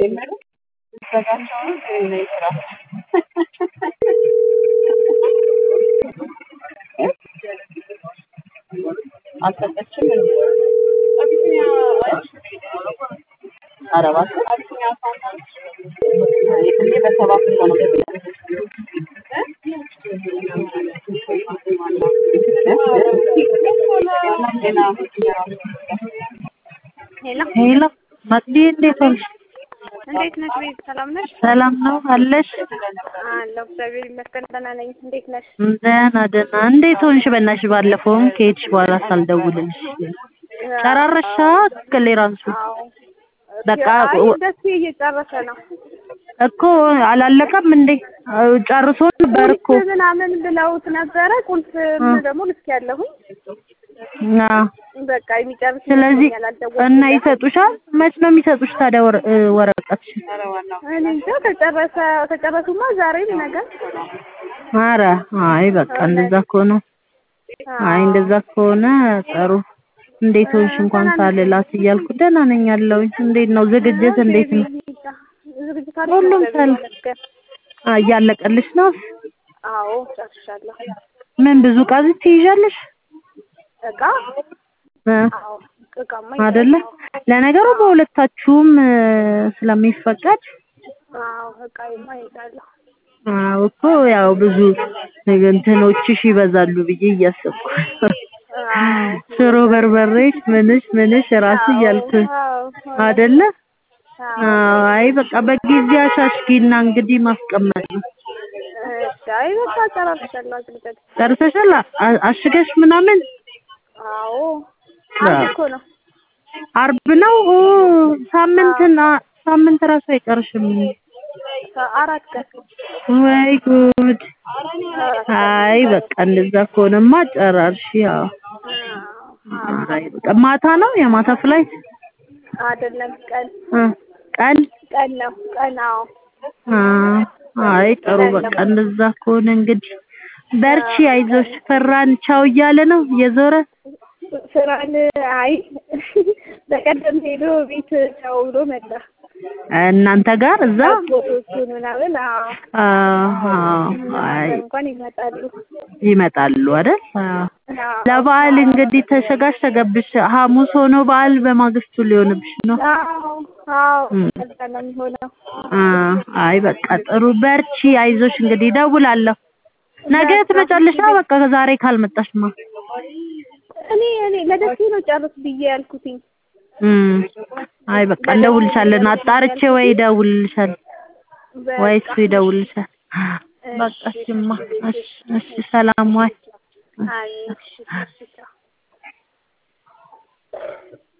የምልህ ልትዘጋቸው ነው ግን ነይ ስራ አልሰጠችም እንዴ? ኧረ እባክህ የትሜ በሰባት እኮ ነው ሄሎ ሄሎ መቅዲ እንዴት ሆንሽ? እንዴት ነሽ? ቤት ሰላም ነሽ? ሰላም ነው አለሽ? አለሁ እግዚአብሔር ይመስገን ደህና ነኝ። እንዴት ነሽ? ደህና ደህና። እንዴት ሆንሽ? በእናትሽ ባለፈውም ከሄድሽ በኋላ ሳልደውልልሽ ጨራረሻ ክሌራንሱ አዎ በቃ አይ ደስ እየጨረሰ ነው እኮ አላለቀም እንዴ? ጨርሶ ነበር እኮ ቁልፍ ምናምን ብለውት ነበረ። ቁልፍ ደግሞ ልክ ያለሁኝ እና በቃ የሚጨርስ ስለዚህ ይመስለኛል። አልደወልኩም እና ይሰጡሻል። መች ነው የሚሰጡሽ ታዲያ ወረ- እ ወረቀትሽ? እኔ እንጃ ከጨረሰ ከጨረሱማ ዛሬም ነገር ኧረ አይ በቃ እንደዛ ከሆነ አይ እንደዛ ከሆነ ጥሩ። እንዴት ሆንሽ እንኳን ሳልላት እያልኩ ደህና ነኝ አለሁኝ። እንዴት ነው ዝግጅት እንዴት ነው? ዝግጅት አለ ሁሉም እግዚአብሔር ሰላም ይመስገን። አ እያለቀልሽ ነው? አዎ ጨርሻለሁ። ምን ብዙ ዕቃ ትይዣለሽ? እቃ እ አዎ እቃማ አይደለ? ለነገሩ በሁለታችሁም እ ስለሚፈቀድ አዎ እቃማ ይዛለሁ። አዎ እኮ ያው ብዙ እንትኖችሽ ይበዛሉ ብዬ እያሰብኩ ሽሮ በርበሬሽ ምንሽ ምንሽ ራሱ እያልኩ አይደለ? አዎ አይ በቃ በጊዜ አሻሽጊና እንግዲህ ማስቀመጥ ነው። አይ በቃ ጨራርሻለሁ። አግልጠት ጨርሰሻል? አ- አሽገሽ ምናምን አዎ አንድ እኮ ነው። አርብ ነው ኦ ሳምንትና ሳምንት ራሱ አይቀርሽም። አራት ቀን ወይ ጉድ! አይ በቃ እንደዛ ከሆነማ ጨራርሽ። ያው አይ በቃ ማታ ነው የማታ ፍላይት አይደለም ቀን እ ቀን ቀን ነው ቀን አዎ አ አይ ጥሩ በቃ እንደዛ ከሆነ እንግዲህ በርቺ፣ አይዞሽ። ፈራን ቻው እያለ ነው እየዞረ ስራን አይ በቀደም ሄዶ ቤት ቻው ብሎ መጣ። እናንተ ጋር እዛ ፎቶቹን ምናምን አዎ አሃ አይ እንኳን ይመጣሉ። ይመጣሉ አይደል? አዎ። አዎ ለበዓል እንግዲህ ተሸጋሽ ተገብሽ ሐሙስ ሆኖ በዓል በማግስቱ ሊሆንብሽ ነው። አዎ አዎ ከዛ ነው የሚሆነው። አ አይ በቃ ጥሩ በርቺ፣ አይዞሽ። እንግዲህ እደውላለሁ። ነገ ትመጫለሽ? ነው በቃ ዛሬ ካልመጣሽማ እኔ እኔ ለደሴ ነው ጨርስ ብዬ ያልኩትኝ። እም አይ በቃ እንደውልሻለን። አጣርቼ ወይ እደውልልሻል ወይ እሱ ይደውልልሻል። በቃ እሺማ፣ እሺ እሺ፣ ሰላም ዋይ። አይ እሺ እሺ ቻው።